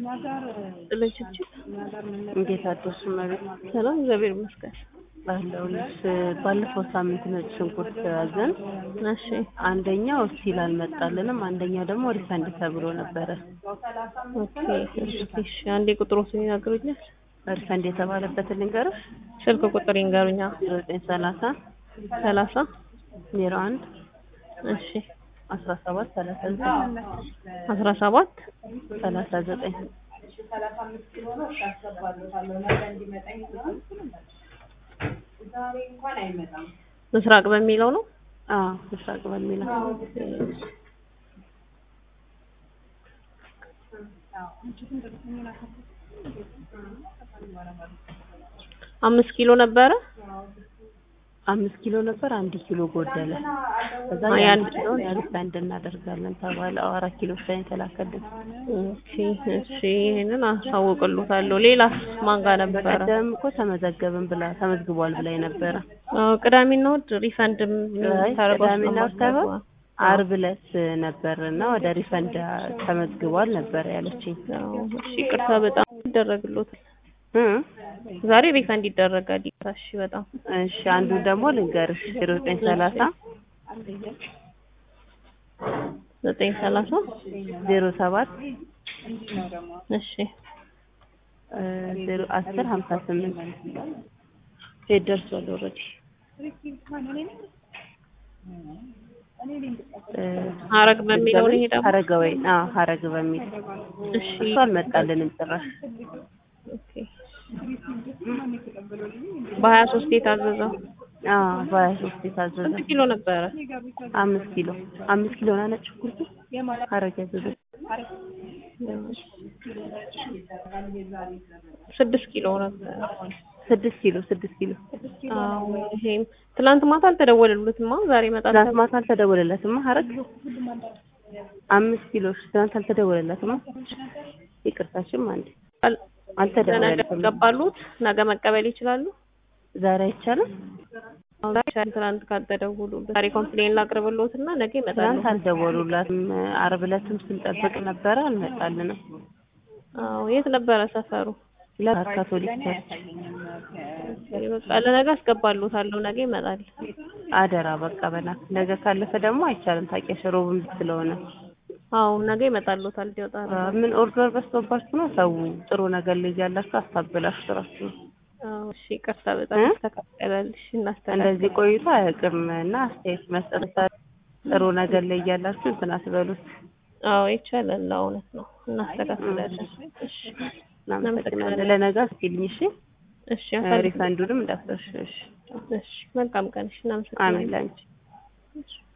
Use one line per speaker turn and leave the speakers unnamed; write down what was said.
ጥለችች
እንዴት አደርሽ እመቤት?
ሰላም፣ እግዚአብሔር ይመስገን።
ባለውልሽ ባለፈው ሳምንት ነጭ ሽንኩርት ያዘን።
እሺ
አንደኛው ስቲል አልመጣልንም፣ አንደኛው ደግሞ ሪፈንድ ተብሎ ነበረ።
ኦኬ፣ እሺ፣ እሺ። አንዴ ቁጥሮትን ይነግሩኛል?
ሪፈንድ የተባለበትን ልንገርሽ።
ስልክ ቁጥር ይንገሩኛ።
ዘጠኝ ሰላሳ
ሰላሳ
ዜሮ አንድ
እሺ፣
አስራ ሰባት ሰላሳ ዘጠኝ
አስራ ሰባት
ሰላሳ ዘጠኝ
ምስራቅ በሚለው ነው።
አዎ ምስራቅ በሚለው
አምስት ኪሎ ነበረ።
አምስት ኪሎ ነበር፣ አንድ ኪሎ ጎደለ። ከዛ
አይ፣
የአንድ
አንድ-
ኪሎ ሪፈንድ እናደርጋለን ተባለ። አዎ አራት ኪሎ ብቻ ነው የተላከልን።
ኦኬ፣ እሺ። ይሄንን አሳውቅልዎታለሁ። ሌላስ ማን ጋር ነበረ?
በቀደም እኮ ተመዘገብን ብላ ተመዝግቧል ብላ ነበረ።
አዎ፣ ቅዳሜና እሑድ ሪፈንድ
አይ ቅዳሜና እሑድ ሳይሆን ዓርብ ዕለት ነበር እና ወደ ሪፈንድ ተመዝግቧል ነበር ያለችኝ።
እሺ፣ ይቅርታ በጣም ይደረግልዎታል።
እ
ዛሬ ሪፈንድ ይደረጋል። ይቅርታ። እሺ፣ በጣም
እሺ አንዱ ደግሞ ልንገርሽ ዜሮ ዘጠኝ ሰላሳ
ዘጠኝ ሰላሳ
ዜሮ ሰባት
እሺ
እ ዜሮ አስር ሀምሳ ስምንት ሴት ደርሷል ኦልሬዲ እ
ሀረግ በሚለው ነው ይሄ ደግሞ
ሀረገ ወይ አዎ ሀረግ በሚል
እሺ
እሱ አልመጣልንም ጭራሽ
ኦኬ በሀያ ሶስት የታዘዘው
አዎ በሀያ ሶስት የታዘዘ
ስንት ኪሎ ነበረ?
አምስት ኪሎ አምስት ኪሎ ና ነጭ ሽንኩርቱ ሀረግ ያዘዘ
ስድስት ኪሎ ነበረ።
ስድስት ኪሎ ስድስት ኪሎ
አዎ ይሄም ትላንት ማታ አልተደወለሉትማ ዛሬ ይመጣል
ትናንት ማታ አልተደወለለትማ ሀረግ አምስት ኪሎ ትናንት አልተደወለለትማ ይቅርታሽም አንዴ
ተብሏል። ለነገ
አልተደወለለትም
ያስገባሉት ነገ መቀበል ይችላሉ።
ዛሬ አይቻልም
አሁን ይቻላል። ትናንት ካልተደወሉለት ዛሬ ኮምፕሌን ላቅርብልዎት እና ነገ ይመጣሉ።
ትናንት አልደወሉላትም ዓርብ ዕለትም ስንጠብቅ ነበረ አልመጣልንም
አዎ የት ነበረ ሰፈሩ?
ለካቶሊክ ቸርች
በቃ ለነገ አስገባልዎታለሁ። ነገ ይመጣል።
አደራ በቃ በናት ነገ ካለፈ ደግሞ አይቻልም ታውቂያለሽ ሮብም ስለሆነ
አዎ ነገ ይመጣልዎታል። ይወጣል።
አ፣ ምን ኦርደር በዝቶባችሁ ነው ሰው ጥሩ ነገር ላይ ያላችሁ አስታብላችሁ ስራችሁ
አዎ እሺ፣ ይቅርታ በጣም
እ?
ተካከለልሽ እናስተካክል።
እንደዚህ ቆይቶ አያውቅም እና አስተያየት መስጠት ሳ- ጥሩ ነገር ላይ እያላችሁ እንትን አትበሉት
አዎ ይቻላል። እውነት ነው። እናስተካክላለን። እሺ
እናመሰግናለን ለነገ አስኪልኝ እሺ
እሺ
እ፣
አሳልፍ-
ሪፈንዱንም እንዳትረሺ እሺ
እሺ መልካም ቀን። እሺ
አሜን
እናመሰግናለን።
ላንቺ
እሺ